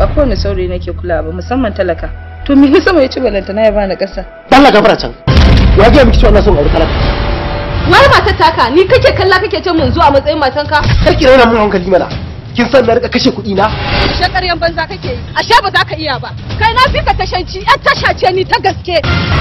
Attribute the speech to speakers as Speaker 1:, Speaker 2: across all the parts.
Speaker 1: ba kowane saurayi nake kula ba musamman talaka to me sama ya ci balanta na ya bani kasa
Speaker 2: Allah gafara can ya ga miki cewa ina son aure talaka
Speaker 3: wai matar taka ni kake kalla kake ce mun zuwa matsayin matanka
Speaker 2: kar ki raina mun hankali mana kin san na rika kashe kuɗi na
Speaker 3: ashe ƙaryan banza kake yi ashe ba za ka iya ba kai na fi ka tashanci yan tasha ce ni ta gaske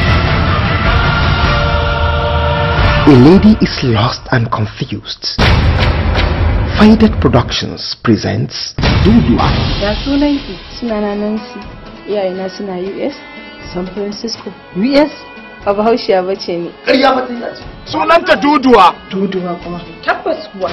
Speaker 4: A lady is lost and confused. Faded Productions presents Duduwa.
Speaker 1: ya sunan ki suna na Nancy iyayena suna US San Francisco US ba bahaushiya bace ni
Speaker 2: ƙarya fa ta yi
Speaker 5: sunanta duduwa
Speaker 1: duduwa kuma tabbas kuwa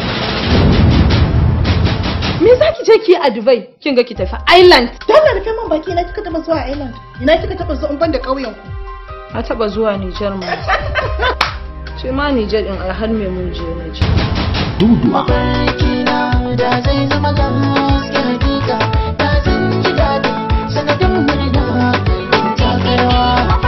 Speaker 3: me za ki je ki yi a Dubai kin ga ki tafi Island
Speaker 6: Dole rufe man baki ina kika taba zuwa Island. Ina kika taba zuwa in ban da ƙauyen ku.
Speaker 1: na taba zuwa Nijar ma ce ma Nijar in har me mun je na je
Speaker 4: Duduwa.
Speaker 7: da zai zama gaske hakika da zan ji daɗi sanadin murna in takarwa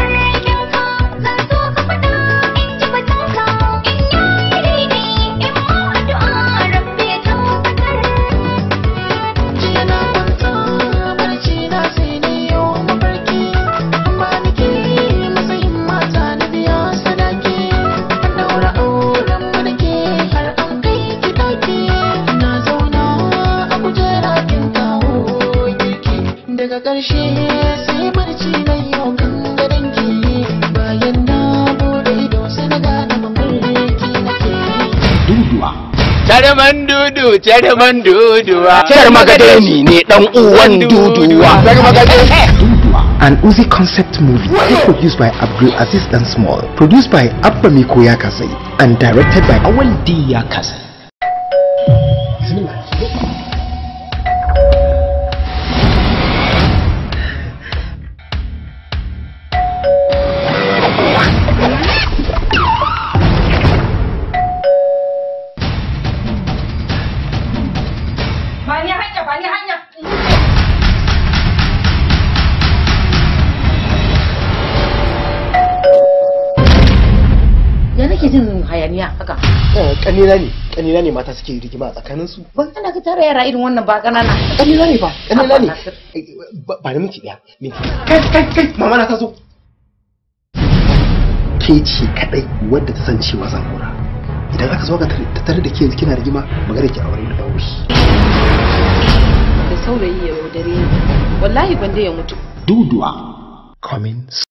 Speaker 7: jiya na kwanta barci na sai na yau mafarki amma nake matsayin mata na biya sadaki an daura auren mu nake har an kai ki daki na zauna a kujera kin kawo girki daga ƙarshe sai barci na yau kan gadon ki bayan na bude ido sai na gane mafarki nake
Speaker 4: Duduwa.
Speaker 5: tare man dudu tare man duduwa
Speaker 2: Kyar magadani ne dan uwan duduwa
Speaker 4: Duduwa. An Uzi concept movie co-produced by Abdul Aziz Dan Small, produced by Abba Miko Yakasai, and directed by Awal D Yakasai.
Speaker 3: ba ni hanya ba ni hanya
Speaker 6: Ya nake jin hayaniya haka.
Speaker 2: kanina ne kanina ne mata suke rigima a tsakanin su
Speaker 6: Ban kana ka tara yara irin wannan ba kanana.
Speaker 2: kanina ne fa kanina ne ba ba da minti daya minti kai kai kai mama na ta zo ke ce kadai wadda ta san cewa zan aura idan aka zo ka ta tare da ke kina rigima magana ki aure da dauri
Speaker 1: da saurayi ya yaudare ni wallahi gwanda ya mutu
Speaker 4: Duduwa. Coming